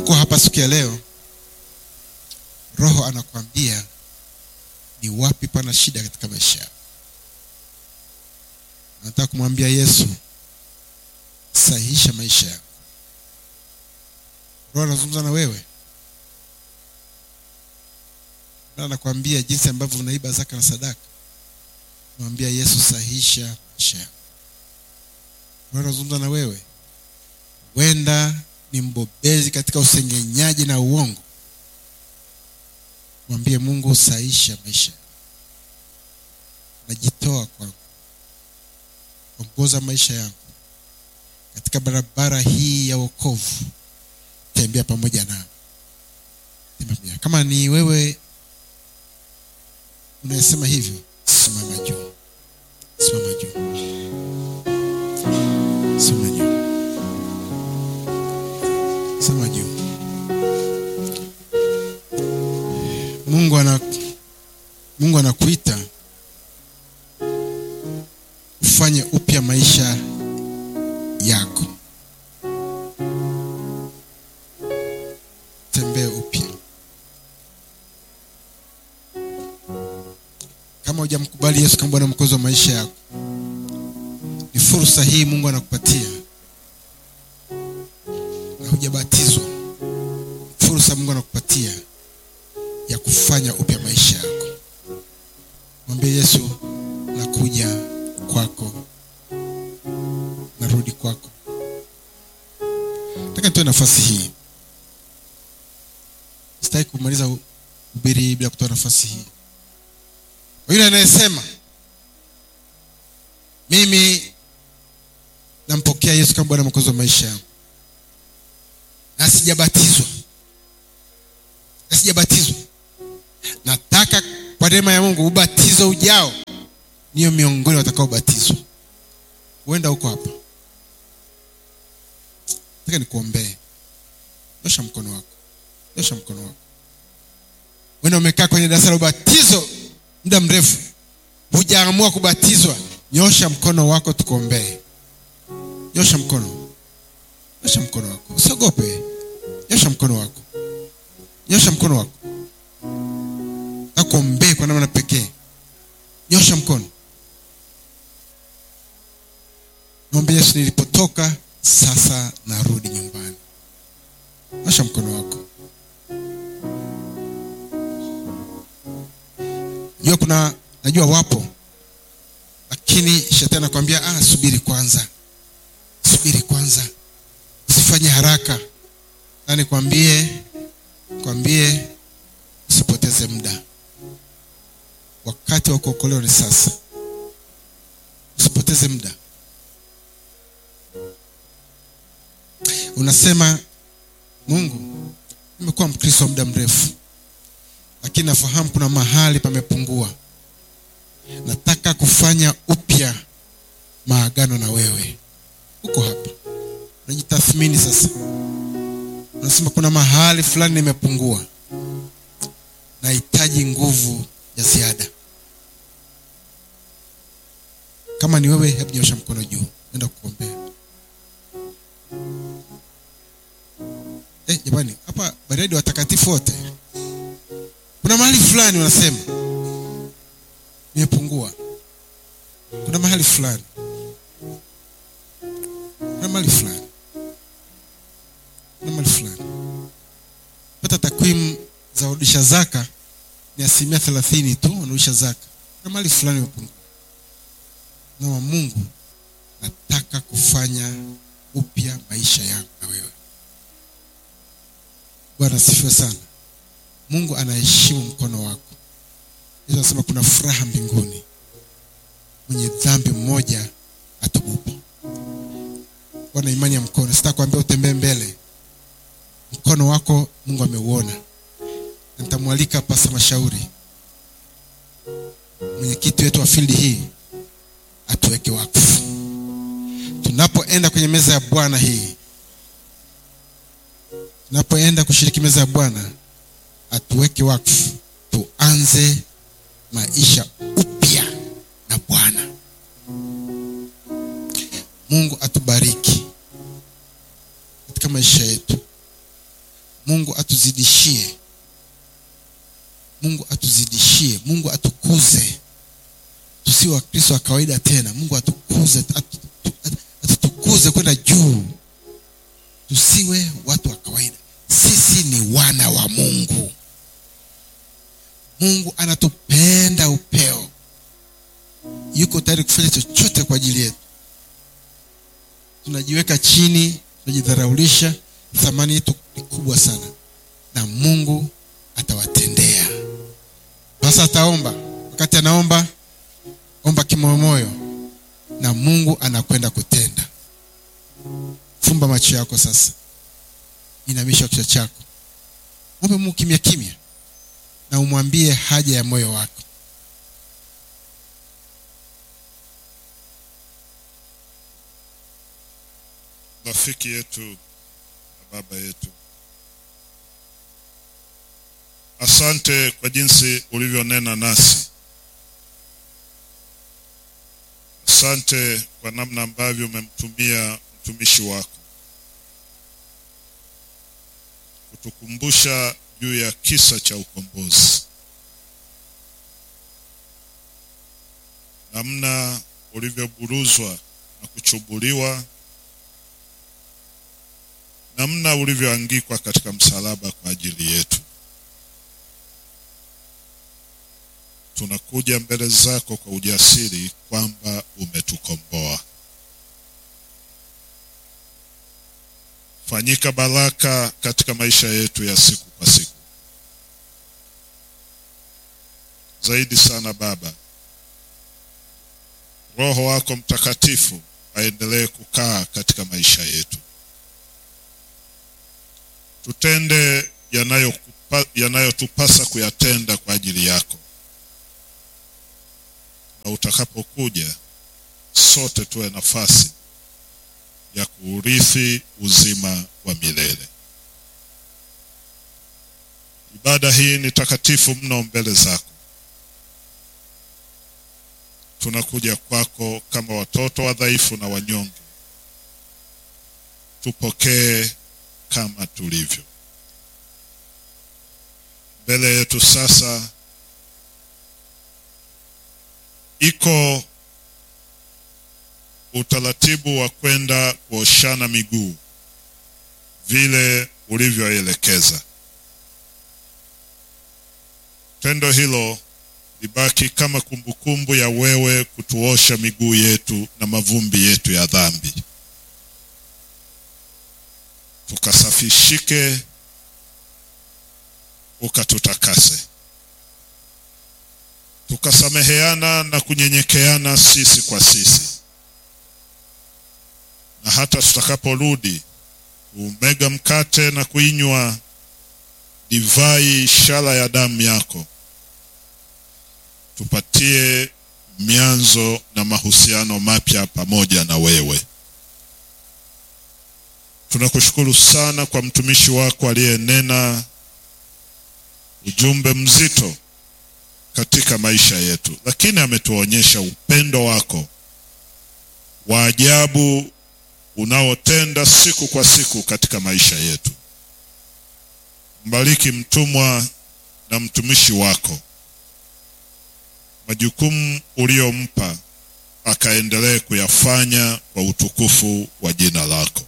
uko hapa siku ya leo roho anakwambia ni wapi pana shida katika maisha yako nataka kumwambia yesu sahihisha maisha yako roho anazungumza na wewe na anakwambia jinsi ambavyo unaiba zaka na sadaka mwambia yesu sahihisha maisha yako roho anazungumza na wewe huenda ni mbobezi katika usengenyaji na uongo mwambie mungu saisha maisha najitoa kwangu ongoza maisha yangu katika barabara hii ya wokovu tembea pamoja nao Tembea pamoja. kama ni wewe unayesema hivyo simama juu simama juu simama juu simama juu mungu ana mungu anakuita ufanye upya maisha yako tembee upya kama hujamkubali yesu kama bwana mkozi wa maisha yako ni fursa hii mungu anakupatia na hujabatizwa fursa mungu anakupatia ya kufanya upya maisha yako mwambie yesu nakuja kwako narudi kwako nataka nitoe nafasi hii sitaki kumaliza ubiri bila kutoa nafasi hii kwa yule anayesema mimi nampokea yesu kama bwana mwokozi wa maisha yangu na sijabatizwa na sijabatizwa nataka kwa neema ya mungu ubatizo ujao niyo miongoni watakaobatizwa huenda huko hapa nataka nikuombee nyosha mkono wako nyosha mkono wako wenda umekaa kwenye darasa la ubatizo muda mrefu hujaamua kubatizwa nyosha mkono wako tukuombee nyosha mkono nyosha mkono wako usiogope nyosha mkono wako nyosha mkono wako akuombee kwa namna pekee nyosha mkono mwambie yesu nilipotoka sasa narudi nyumbani nyosha mkono wako najua kuna najua wapo lakini shetani anakwambia ah, subiri kwanza subiri kwanza usifanye haraka na nikwambie kwambie usipoteze muda wakati wa kuokolewa ni sasa usipoteze muda unasema mungu nimekuwa mkristo wa muda mrefu lakini nafahamu kuna mahali pamepungua nataka kufanya upya maagano na wewe uko hapa unajitathmini sasa unasema kuna mahali fulani nimepungua nahitaji nguvu ya ziada kama ni wewe hebu nyosha mkono juu enda kuombea eh, jamani hapa baridi watakatifu wote kuna mahali fulani wanasema nimepungua kuna mahali fulani kuna mahali fulani kuna mahali fulani pata takwimu za urudisha zaka ni asilimia thelathini tu wanarudisha zaka kuna mahali fulani imepungua nama mungu nataka kufanya upya maisha yangu na wewe bwana asifiwe sana mungu anaheshimu mkono wako yesu anasema kuna furaha mbinguni mwenye dhambi mmoja atubupo bwana imani ya mkono sitaka kuambia utembee mbele mkono wako mungu ameuona Na nitamwalika pasa mashauri mwenyekiti wetu wa fildi hii atuweke wakfu tunapoenda kwenye meza ya bwana hii tunapoenda kushiriki meza ya bwana atuweke wakfu tuanze maisha upya na bwana mungu atubariki katika maisha yetu mungu atuzidishie mungu atuzidishie mungu atukuze tusiwe wakristo wa kawaida tena mungu atukuze atu- atu- atutukuze kwenda juu tusiwe watu wa kawaida sisi ni wana wa mungu mungu anatupenda upeo yuko tayari kufanya chochote kwa ajili yetu tunajiweka chini tunajidharaulisha thamani yetu ni kubwa sana na mungu atawatendea sasa ataomba wakati anaomba omba kimoyomoyo na mungu anakwenda kutenda fumba macho yako sasa inamisha kichwa chako ombe mungu kimya kimya na umwambie haja ya moyo wako rafiki yetu na baba yetu asante kwa jinsi ulivyonena nasi asante kwa namna ambavyo umemtumia mtumishi wako kutukumbusha juu ya kisa cha ukombozi namna ulivyoburuzwa na kuchubuliwa namna ulivyoangikwa katika msalaba kwa ajili yetu. Tunakuja mbele zako kwa ujasiri kwamba umetukomboa. Fanyika baraka katika maisha yetu ya siku kwa siku. Zaidi sana Baba, Roho wako Mtakatifu aendelee kukaa katika maisha yetu tutende yanayokupa- yanayotupasa kuyatenda kwa ajili yako, na utakapokuja sote tuwe nafasi ya kuurithi uzima wa milele. Ibada hii ni takatifu mno mbele zako. Tunakuja kwako kama watoto wadhaifu na wanyonge, tupokee kama tulivyo. Mbele yetu sasa iko utaratibu wa kwenda kuoshana miguu vile ulivyoelekeza. Tendo hilo libaki kama kumbukumbu ya wewe kutuosha miguu yetu na mavumbi yetu ya dhambi tukasafishike, ukatutakase, tukasameheana na kunyenyekeana sisi kwa sisi, na hata tutakaporudi kuumega mkate na kuinywa divai, ishara ya damu yako, tupatie mianzo na mahusiano mapya pamoja na wewe. Tunakushukuru sana kwa mtumishi wako aliyenena ujumbe mzito katika maisha yetu, lakini ametuonyesha upendo wako wa ajabu unaotenda siku kwa siku katika maisha yetu. Mbariki mtumwa na mtumishi wako, majukumu uliyompa akaendelee kuyafanya kwa utukufu wa jina lako.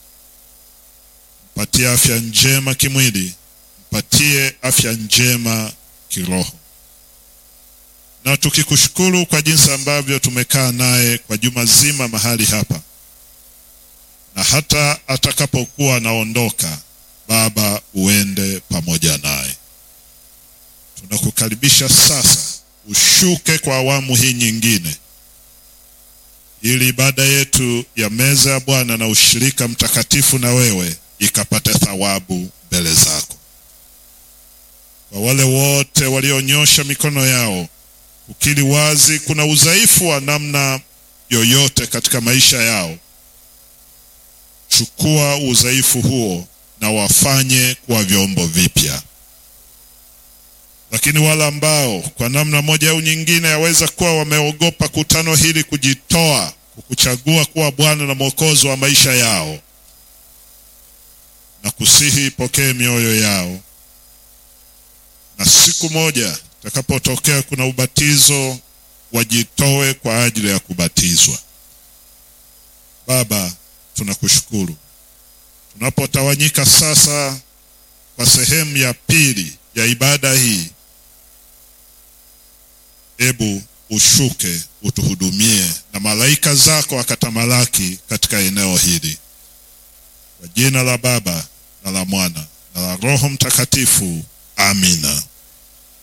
Mpatie afya njema kimwili, mpatie afya njema kiroho, na tukikushukuru kwa jinsi ambavyo tumekaa naye kwa juma zima mahali hapa, na hata atakapokuwa anaondoka, Baba, uende pamoja naye. Tunakukaribisha sasa, ushuke kwa awamu hii nyingine, ili ibada yetu ya meza ya Bwana na ushirika mtakatifu na wewe ikapate thawabu mbele zako. Kwa wale wote walionyosha mikono yao kukiri wazi kuna udhaifu wa namna yoyote katika maisha yao, chukua udhaifu huo na wafanye kuwa vyombo vipya. Lakini wale ambao kwa namna moja au nyingine yaweza kuwa wameogopa kutano hili kujitoa kukuchagua kuwa Bwana na Mwokozi wa maisha yao na kusihi ipokee mioyo yao, na siku moja itakapotokea kuna ubatizo, wajitoe kwa ajili ya kubatizwa. Baba, tunakushukuru tunapotawanyika sasa kwa sehemu ya pili ya ibada hii, ebu ushuke utuhudumie na malaika zako wakatamalaki katika eneo hili, kwa jina la Baba na la Mwana na la Roho Mtakatifu, amina.